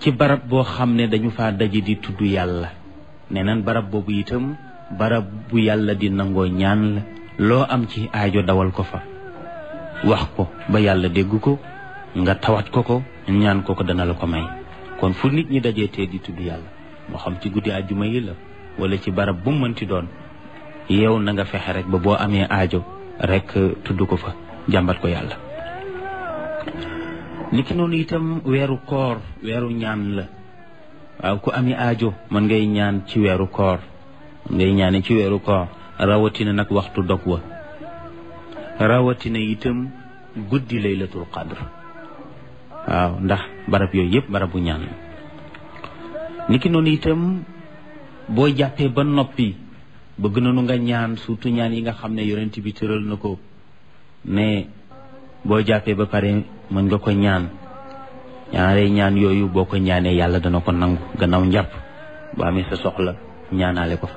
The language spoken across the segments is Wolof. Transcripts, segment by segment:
ci barab boo xam ne dañu faa daje di tudd yàlla nee nan barab boobu itam barab bu yàlla di nangoo ñaan la loo am ci aajo dawal ko fa wax ko ba yàlla dégg ko nga tawat ko ko ñaan ko ko dana la ko may kon fu nit ñi dajee tee di tudd yàlla moo xam ci guddi àjjuma yi la wala ci barab bu mu mënti doon yow na nga fexe rek ba boo amee aajo rek tudd ko fa jàmbat ko yàlla niki noonu itam weeru koor weeru ñaan la waaw ku ami aajo mën ngay ñaan ci weeru koor mën ngay ñaane ci weeru koor rawatina nag waxtu dog wa rawatina itam guddi laylatul qadr waaw ndax barab yooyu yëpp barabu ñaan la niki noonu itam boo jàppee ba noppi bëgg nañu nga ñaan surtout ñaan yi nga xam ne yonent bi tëral na ko ne boo jàppee ba pare mën nga ko ñaan ñaare ñaan yooyu boo ko ñaanee yàlla dana ko nangu gannaaw njàpp boo amee sa soxla ñaanaale ko fa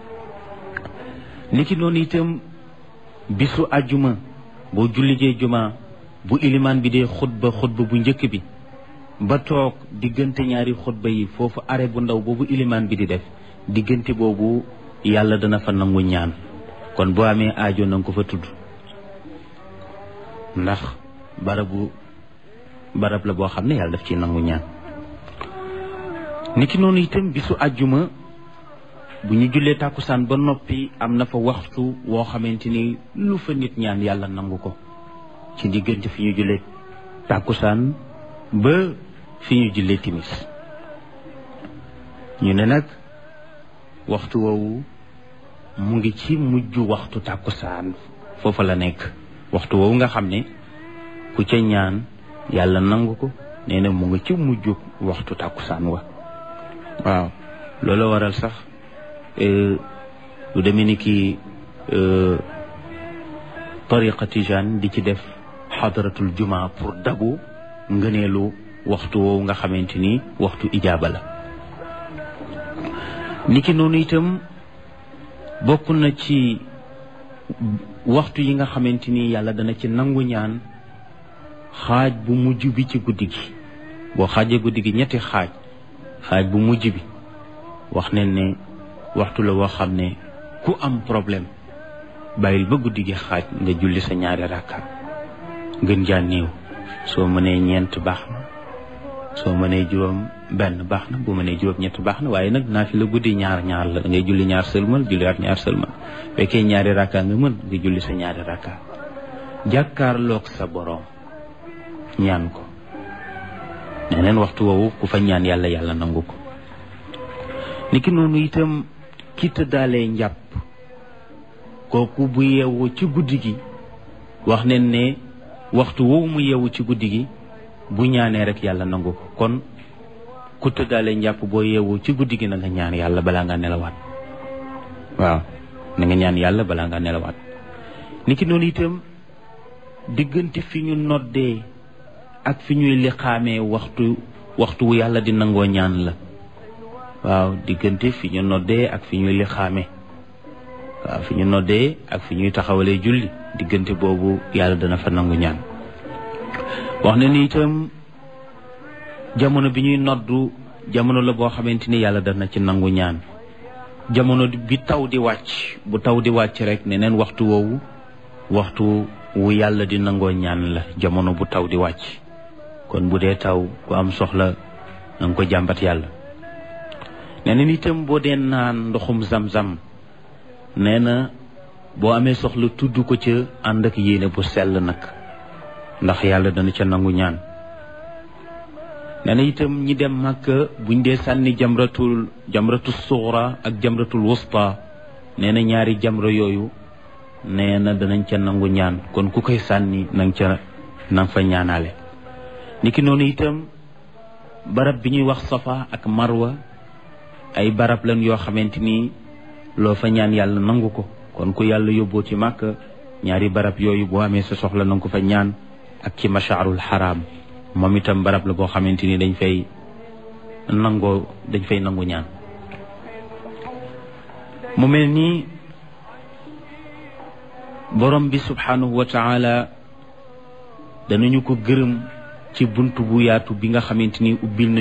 niki noonu itam bisu àjjuma boo jullijee juma bu ilimaan bi dee xutba xutba bu njëkk bi ba toog diggante ñaari xutba yi foofu are bu ndaw boobu ilimaan bi di def diggante boobu yàlla dana fa nangu ñaan kon boo amee aajo na nga ko fa tudd ndax barabu barab la boo xam ne yàlla daf ci nangu ñaan niki noonu itam bisu àjjuma bu ñu jullee tàkkusaan ba noppi am na fa waxtu woo xamante ni lu fa nit ñaan yàlla nangu ko ci diggante fi ñu jullee tàkkusaan ba fi ñu jullee timis ñu ne nag waxtu woowu mu ngi ci mujj waxtu tàkkusaan foofa la nekk waxtu woowu nga xam ne ku ca ñaan yàlla nangu ko nee na mu ngi ci mujj waxtu tàkkusaan wa waaw loolu waral sax lu demee ni ki tariqa tijaan di ci def xadaratul juma pour dabu ngëneelu waxtu woowu nga xamante ni waxtu ijaaba la niki noonu itam bokk na ci waxtu yi nga xamante ni yàlla dana ci nangu ñaan xaaj bu mujj bi ci guddi gi boo xaajee guddi gi ñetti xaaj xaaj bu mujj bi wax ne ne waxtu la woo xam ne ku am problème bàyyil ba guddi gi xaaj nga julli sa ñaari rakka gën jaa néew soo mënee ñeent baax na soo mënee juróom benn baax na bu mënee juróom ñett baax na waaye nag naa fi la guddi ñaar ñaar la da ngay julli ñaar sëlmal julliwaat ñaar sëlmal fekkee ñaari rakka nga mën nga julli sa ñaari rakka jàkkaarloog sa boroom ñaan ko neneen waxtu woowu ku fa ñaan yàlla yàlla nangu ko niki noonu itam ki tëddaalee njàpp kooku bu yeewu ci guddi gi wax nen ne waxtu woowu mu yeewu ci guddi gi bu ñaanee rek yàlla nangu ko kon ku tëddaalee njàpp boo yeewu ci guddi gi na nga ñaan yàlla balaa nga nelawaat waaw na nga ñaan yàlla balaa nga nelawaat niki noonu itam diggante fi ñu noddee ak fi ñuy liqaamee waxtu waxtu wu yàlla di nangoo ñaan la waaw diggante fi ñu noddee ak fi ñuy liqaamee waaw fi ñu noddee ak fi ñuy taxawalee julli diggante boobu yàlla dana fa nangu ñaan wax na ni itam jamono bi ñuy noddu jamono la boo xamante ni yàlla dana ci nangu ñaan jamono bi taw di wàcc bu taw di wàcc rek ne neen waxtu woowu waxtu wu yàlla di nangoo ñaan la jamono bu taw di wàcc kon bu dee taw ku am soxla na nga ko jàmbat yàlla nee na itam boo dee naan ndoxum zam-zam nee na boo amee soxla tudd ko ca ànd ak yéene bu sell nag ndax yàlla dana ca nangu ñaan nee na itam ñi dem màkka buñ dee sànni jamratul jamratul suxra ak jamratul wusta nee na ñaari jamra yooyu nee na danañ ca nangu ñaan kon ku koy sànni nang ca nang fa ñaanaale niki noonu itam barab bi ñuy wax safa ak marwa ay barab lan yoo xamante ni loo fa ñaan yàlla nangu ko kon ku yàlla yóbboo ci màkk ñaari barab yooyu boo amee sa soxla nanga ko fa ñaan ak ci mashaarul xaraam moom itam barab la boo xamante ni dañ fay nangoo dañ fay nangu ñaan mu mel nii borom bi subhanahu wa taala danañu ko gërëm ci bunt bu yaatu bi nga xamante ni ubbil na